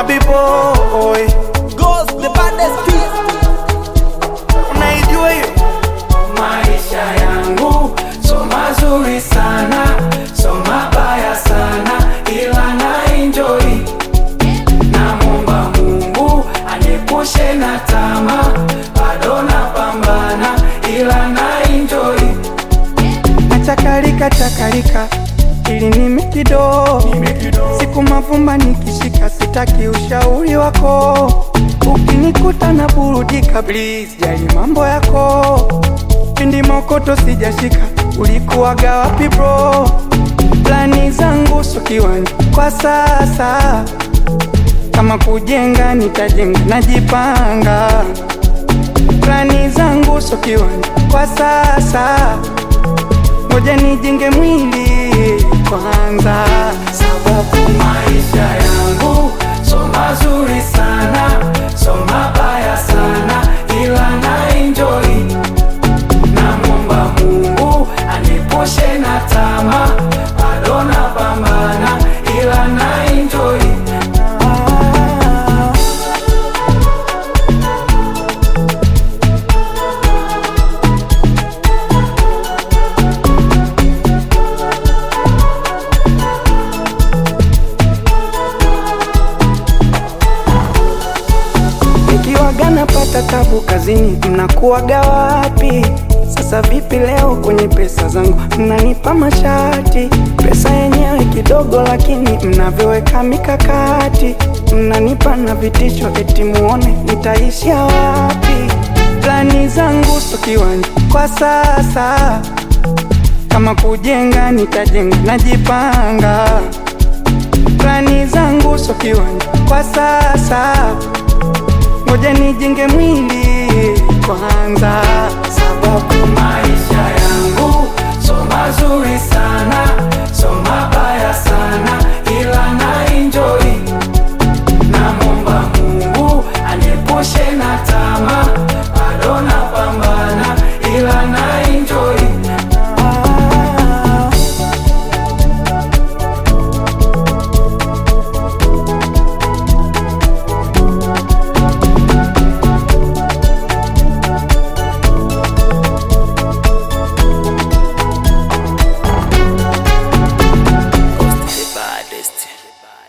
Abi boy Goes the baddest piece. unaijua hiyo Maisha yangu so mazuri sana, so mabaya sana, ila na enjoy. Namwomba Mungu aniepushe na tamaa, bado napambana, ila na enjoy. nachakalika chakalika ili nimi kido siku mavumba nikishika sitaki ushauri wako ukinikuta na burudika please jali mambo yako pindi mokoto sijashika ulikuwaga wapi bro plani zangu so kiwanja kwa sasa kama kujenga nitajenga najipanga plani zangu so kiwanja kwa sasa ngoja nijenge mwili kwanza sababu maisha yangu so mazuri sana, so mabaya sana, ila na enjoy. Namwomba Mungu aniepushe na tamaa, bado napambana, ila na enjoy. Ah. Nikiwaga napata tabu kazini, mnakuwaga wapi? Sasa vipi leo kwenye pesa zangu mnanipa mashati? Pesa yenyewe kidogo, lakini mnavyoweka mikakati, mnanipa na vitisho, eti muone nitaishia wapi? Plani zangu so kiwanja kwa sasa, kama kujenga nitajenga, najipanga. Plani zangu so kiwanja kwa sasa ngoja nijenge mwili kwanza, sababu Maisha yangu so mazuri sana,